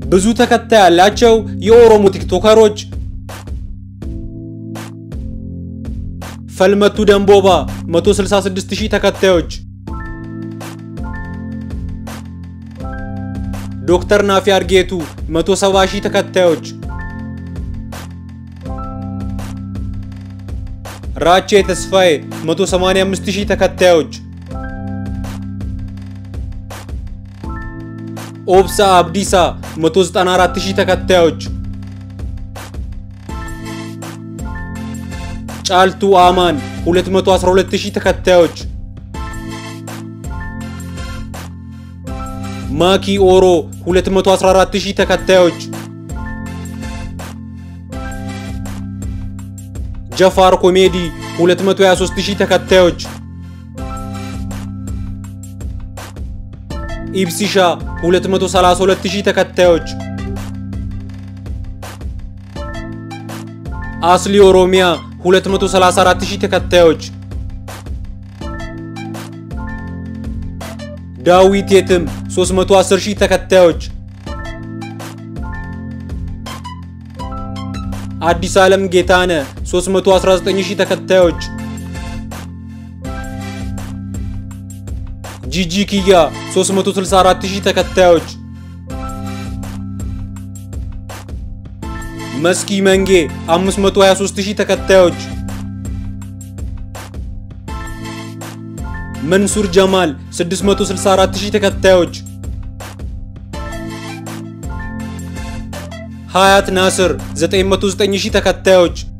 ብዙ ተከታይ ያላቸው የኦሮሞ ቲክቶከሮች ፈልመቱ ደንቦባ 166000 ተከታዮች፣ ዶክተር ናፊ አርጌቱ 170000 ተከታዮች፣ ራቼ ተስፋዬ 185000 ተከታዮች፣ ኦብሳ አብዲሳ 194000 ተከታዮች፣ ጫልቱ አማን 212000 ተከታዮች፣ ማኪ ኦሮ 214000 ተከታዮች፣ ጀፋር ኮሜዲ 223000 ተከታዮች፣ ኢብሲሻ 232000 ተከታዮች፣ አስሊ ኦሮሚያ 234000 ተከታዮች፣ ዳዊት የትም 310000 ተከታዮች፣ አዲስ ዓለም ጌታነ 319000 ተከታዮች፣ ጂጂ ኪያ 364000 ተከታዮች፣ መስኪ መንጌ 523000 ተከታዮች፣ መንሱር ጀማል 664000 ተከታዮች፣ ሀያት ናስር 909000 ተከታዮች፣